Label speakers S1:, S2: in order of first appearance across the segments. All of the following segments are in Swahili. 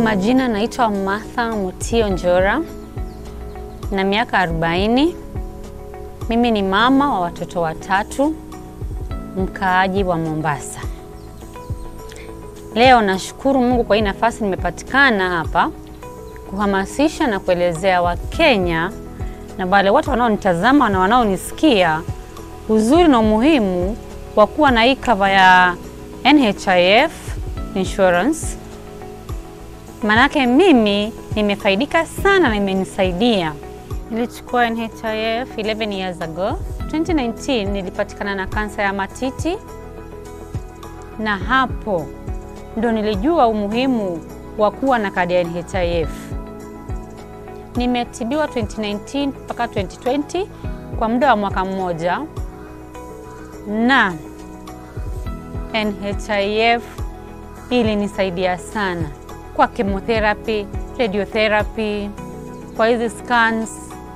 S1: majina naitwa Martha Mutio Njora na miaka 40. Mimi ni mama wa watoto watatu, mkaaji wa Mombasa. Leo nashukuru Mungu kwa hii nafasi nimepatikana hapa kuhamasisha na kuelezea Wakenya na wale watu wanaonitazama na wanaonisikia uzuri na umuhimu wa kuwa na hii cover ya NHIF insurance. Manake mimi nimefaidika sana na imenisaidia. Nilichukua NHIF 11 years ago. 2019 nilipatikana na kansa ya matiti, na hapo ndo nilijua umuhimu wa kuwa na kadi ya NHIF. Nimetibiwa 2019 mpaka 2020 kwa muda wa mwaka mmoja, na NHIF ilinisaidia sana kwa chemotherapy, radiotherapy, kwa hizi scans.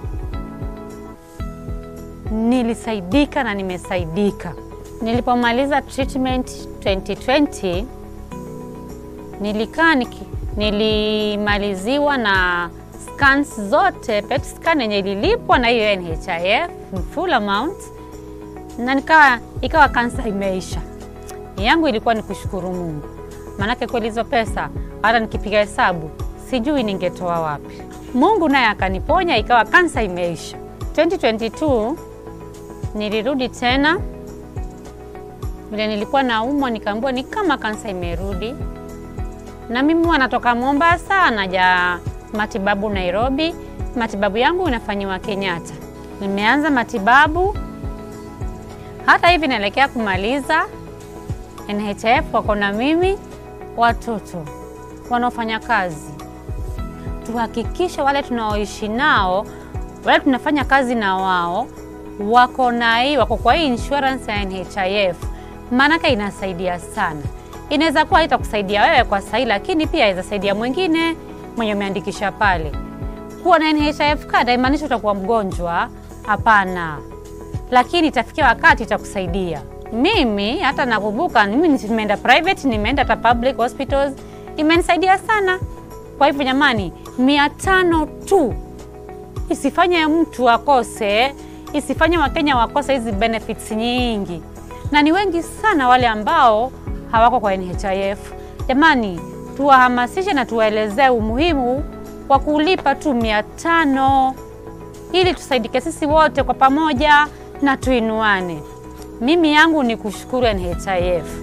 S1: Nilisaidika na nimesaidika. Nilipomaliza treatment 2020 nilikaa niki, nilimaliziwa na scans zote, PET scan yenye ililipwa na hiyo NHIF full amount, na nikawa ikawa kansa imeisha. Yangu ilikuwa ni kushukuru Mungu, maanake kweli hizo pesa hata nikipiga hesabu sijui ningetoa wapi. Mungu naye akaniponya, ikawa kansa imeisha. 2022 nilirudi tena, vile nilikuwa naumwa, nikaambiwa ni kama kansa imerudi, na mimi huwa natoka Mombasa naja matibabu Nairobi. Matibabu yangu inafanyiwa Kenyatta. Nimeanza matibabu, hata hivi naelekea kumaliza. NHIF wako na mimi, watoto wanaofanya kazi, tuhakikishe wale tunaoishi nao, wale tunafanya kazi na wao wako na hii, wako kwa hii insurance ya NHIF, maanake inasaidia sana. Inaweza kuwa itakusaidia wewe kwa sahi, lakini pia inaweza saidia mwingine mwenye umeandikisha pale. Kuwa na NHIF card haimaanishi utakuwa mgonjwa, hapana, lakini itafikia wakati itakusaidia. Mimi hata nakumbuka, mimi nimeenda private, nimeenda hata public hospitals, imenisaidia sana. Kwa hivyo jamani, mia tano tu isifanye mtu akose, isifanye Wakenya wakose hizi benefits nyingi, na ni wengi sana wale ambao hawako kwa NHIF. Jamani, tuwahamasishe na tuwaelezee umuhimu wa kulipa tu mia tano ili tusaidike sisi wote kwa pamoja na tuinuane. Mimi yangu ni kushukuru NHIF.